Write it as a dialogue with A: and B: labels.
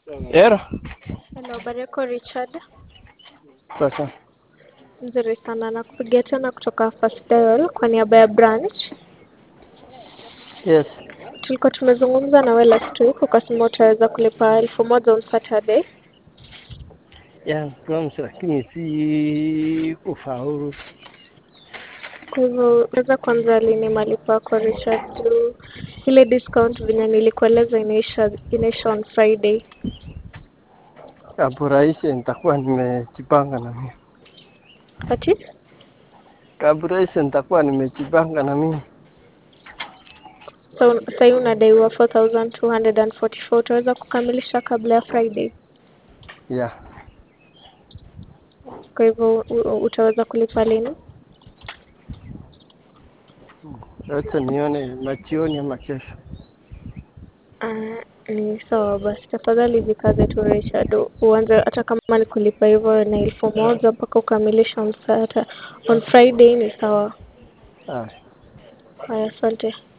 A: Ero.
B: Hello, habari yako Richard?
A: Sasa.
B: Nzuri sana nakupigia tena kutoka First Dial kwa niaba ya branch.
A: Yes.
B: Tulikuwa tumezungumza na wewe last week ukasema utaweza kulipa elfu moja on Saturday.
A: Ya, promise lakini si kufaulu.
B: Kwa hivyo unaweza kuanza lini malipo yako Richard? Juu ile discount venye nilikueleza inaisha inaisha on Friday.
A: Hapo rahisi nitakuwa nimejipanga na mimi.
B: Ati?
A: Kabla rahisi nitakuwa nimejipanga na mimi.
B: So sahii unadaiwa 4244 utaweza kukamilisha kabla ya Friday.
A: Ya.
B: Kwa hivyo u- u- utaweza kulipa lini?
A: Acha nione machioni ama kesho.
B: Ah, ni sawa basi, tafadhali jikaze tu Richard, U- uanze hata kama ni kulipa hivyo na elfu moja mpaka ukamilishe on Saturday. On Friday ni sawa.
A: Ah.
B: Haya, asante.